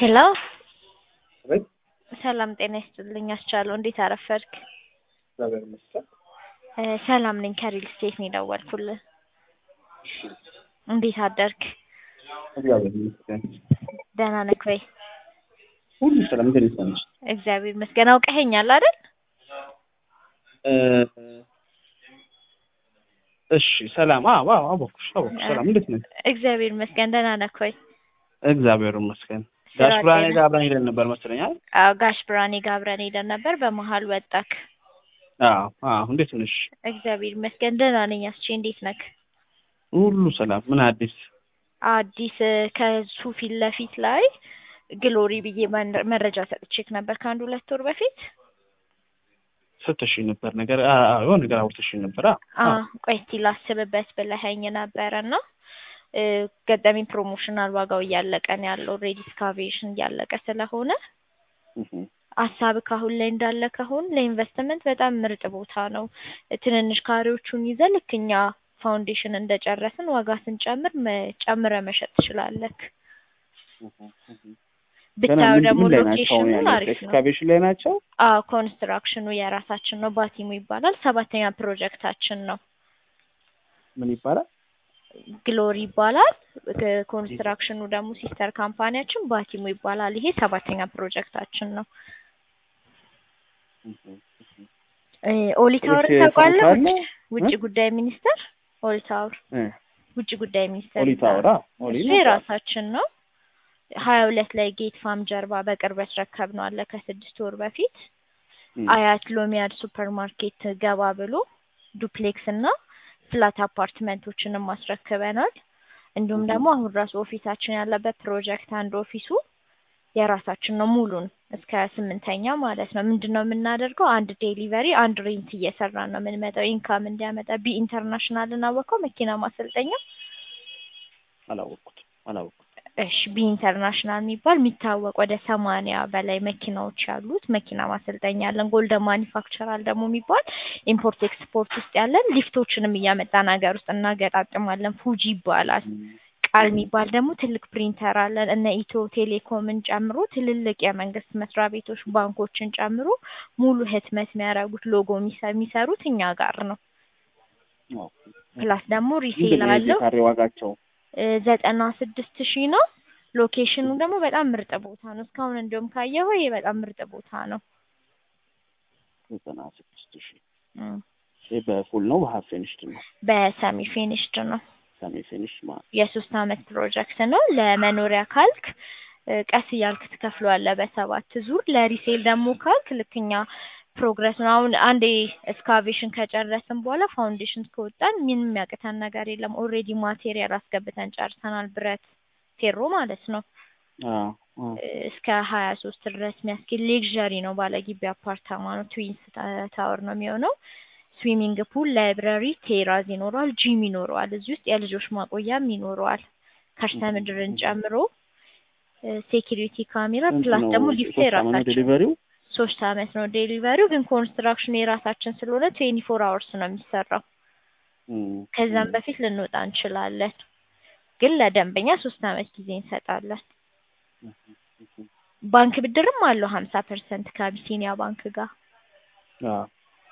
ሄሎ አቤት ሰላም ጤና ይስጥልኝ አስቻለው እንዴት አረፈድክ እግዚአብሔር ይመስገን። እ ሰላም ነኝ ከሪል ስቴት ነው የደወልኩልህ እንዴት አደርክ እግዚአብሔር ይመስገን። ደህና ነህ ወይ ሁሉ ሰላም እንዴት ነሽ? እግዚአብሔር ይመስገን አውቀኸኛል አይደል እ እሺ ሰላም አዎ አዎ አወኩሽ አወኩሽ ሰላም እንዴት ነሽ? እግዚአብሔር ይመስገን ደህና ነህ ወይ እግዚአብሔር ይመስገን። ስራ ጋሽ ብርሃኔ ጤና? ጋር አብረን ሄደን ነበር መሰለኝ አይደል? አዎ ጋሽ ብርሃኔ ጋር አብረን ሄደን ነበር በመሀል ወጣክ አዎ አዎ እንዴት ነሽ? እግዚአብሔር ይመስገን ደህና ነኝ አስቼ እንዴት ነክ ሁሉ ሰላም ምን አዲስ? አዲስ እ ከሱ ፊት ለፊት ላይ ግሎሪ ብዬ መን- መረጃ ሰጥቼክ ነበር ከአንድ ሁለት ወር በፊት ስትሽኝ ነበር ነገር አ አ የሆነ ነገር አውርተሽኝ ነበር አ አ አ ቆይ እስቲ ላስብበት ብለኸኝ ነበረ እና እ ገጠመኝ ፕሮሞሽናል ዋጋው እያለቀ ነው ያለው ኦልሬዲ እስካቬሽን እያለቀ ስለሆነ እህ ሀሳብ ካሁን ላይ እንዳለ ከሆን ለኢንቨስትመንት በጣም ምርጥ ቦታ ነው። ትንንሽ ካሬዎቹን ይዘህ ልክ እኛ ፋውንዴሽን እንደጨረስን ዋጋ ስንጨምር መ- ጨምረህ መሸጥ ትችላለህ። ገና ብታየው ምን ደግሞ ምን ላይ ናቸው አሁን ሎኬሽኑ ያሉት? አሪፍ ነው። ኤክስካቬሽን ላይ ናቸው? አዎ ኮንስትራክሽኑ የራሳችን ነው። ባቲሙ ይባላል። ሰባተኛ ፕሮጀክታችን ነው። ምን ይባላል? ግሎሪ ይባላል። ክ- ኮንስትራክሽኑ ደግሞ ሲስተር ካምፓኒያችን ባቲሙ ይባላል። ይሄ ሰባተኛ ፕሮጀክታችን ነው። እ ኦሊ ታወር ልክ ታውቃለህ? ፎቶ አለ? ውጭ ውጭ እ? ጉዳይ ሚኒስቴር ኦሊ ታወር እ ውጭ ጉዳይ ሚኒስቴር ኦሊ እዛ ታወር አ ኦሊ እሱ ነው። የራሳችን ነው። ሀያ ሁለት ላይ ጌት ፋም ጀርባ በቅርብ ያስረከብነው አለ ከስድስት ወር በፊት እም። አያት ሎሚያድ ሱፐር ማርኬት ገባ ብሎ ዱፕሌክስ እና ፍላት አፓርትመንቶችንም አስረክበናል። እንዲሁም እም። ደግሞ አሁን ራሱ ኦፊሳችን ያለበት ፕሮጀክት አንድ ኦፊሱ የራሳችን ነው ሙሉን እስከ ስምንተኛ ማለት ነው። ምንድን ነው የምናደርገው? አንድ ዴሊቨሪ አንድ ሬንት እየሰራን ነው የምንመጣው ኢንካም እንዲያመጣ። ቢ ኢንተርናሽናልን አወቀው መኪና ማሰልጠኛ አላወቅኩትም አላወቅኩትም። እሺ ቢ ኢንተርናሽናል የሚባል የሚታወቅ ወደ ሰማንያ በላይ መኪናዎች ያሉት መኪና ማሰልጠኛ ያለን። ጎልደን ማኒፋክቸራል ደግሞ የሚባል ኢምፖርት ኤክስፖርት ውስጥ ያለን ሊፍቶችንም እያመጣን ሀገር ውስጥ እናገጣጥማለን። ፉጂ ይባላል። ቃል የሚባል ደግሞ ትልቅ ፕሪንተር አለን። እነ ኢትዮ ቴሌኮምን ጨምሮ ትልልቅ የመንግስት መስሪያ ቤቶች፣ ባንኮችን ጨምሮ ሙሉ ህትመት የሚያደርጉት ሎጎ የሚሰ- የሚሰሩት እኛ ጋር ነው። ኦኬ። ፕላስ ደግሞ ሪሴል ምንድን ነው የዚህ አለው ካሬ ዋጋቸው? እ ዘጠና ስድስት ሺህ ነው። ሎኬሽኑ ደግሞ በጣም ምርጥ ቦታ ነው። እስካሁን እንዲሁም ካየኸው ይሄ በጣም ምርጥ ቦታ ነው። ዘጠና ስድስት ሺህ እም፣ ይህ በፉል ነው በሀፍ ፊኒሽድ ነው? በሰሚ ፊኒሽድ ነው። ሰሚ ፊኒሽ ማለት የሶስት አመት ፕሮጀክት ነው። ለመኖሪያ ካልክ እ ቀስ እያልክ ትከፍለዋለህ በሰባት ዙር። ለሪሴል ደግሞ ካልክ ልክኛ ፕሮግረስ ነው። አሁን አንዴ እስካቬሽን ከጨረስን በኋላ ፋውንዴሽን ከወጣን ምንም የሚያቅተን ነገር የለም። ኦልሬዲ ማቴሪያል አስገብተን ጨርሰናል። ብረት ፌሮ ማለት ነው። አዎ አዎ። እ እስከ ሀያ ሶስት ድረስ የሚያስኬድ ሌክዠሪ ነው። ባለግቢ አፓርታማ ነው። ትዊንስ ታ- ታወር ነው የሚሆነው። ስዊሚንግ ፑል፣ ላይብረሪ፣ ቴራዝ ይኖረዋል። ጂም ይኖረዋል። እዚህ ውስጥ የልጆች ማቆያም ይኖረዋል። ከርሰ ምድርን ጨምሮ ሴኪሪቲ ካሜራ ስንት ፕላስ ነው? ደግሞ ሊፍት ሶስት ዓመት ነው የራሳችን ዴሊቨሪው? ሶስት አመት ነው ዴሊቨሪው። ግን ኮንስትራክሽኑ የራሳችን ስለሆነ ትዌንቲ ፎር አወርስ ነው የሚሰራው። እም፣ ከዛም እም። በፊት ልንወጣ እንችላለን። ግን ለደንበኛ ሶስት አመት ጊዜ እንሰጣለን። ባንክ ብድርም አለው ሀምሳ ፐርሰንት ከአቢሲኒያ ባንክ ጋር አዎ።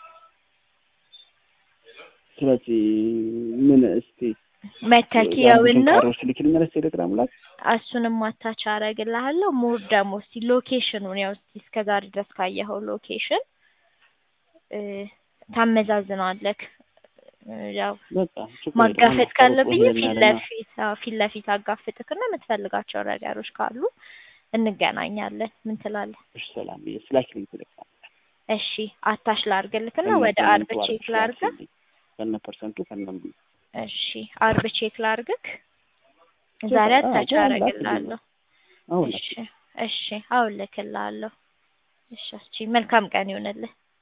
ስለዚህ ምን እስቲ መተኪያውና ካሮች ልክልኛለች ቴሌግራም ላይ እሱንም ማታች አረግልሃለሁ። ሞር ደግሞ እስቲ ሎኬሽኑን ያው እስቲ እስከ ዛሬ ድረስ ካየኸው ሎኬሽን እ ታመዛዝነዋለህ። እ ያው በቃ ችግር ማጋፈጥ የለውም። ካለብኝ ሩቅ ፊት ሄደናልና ለፊት አዎ ፊት ለፊት አጋፍጥክና የምትፈልጋቸው ነገሮች ካሉ እንገናኛለን። ምን ትላለህ? እሺ፣ ሰላም ብዬ ስላክልኝ ቴሌግራም እሺ አታች ላርግልክና ከነ ወደ አርብ ፐርሰንቱ ቼክ አድርግሽ ላርግ። ላክልኝ። ከነ ፐርሰንቱ ከነ ምኑ። እሺ አርብ ቼክ ላርግክ። ዛሬ አዎ፣ አታች አሁን አረግልሃለሁ። አሁን እሺ እሺ አሁን ልክልሃለሁ። እሺ እሺ መልካም ቀን ይሁንልህ።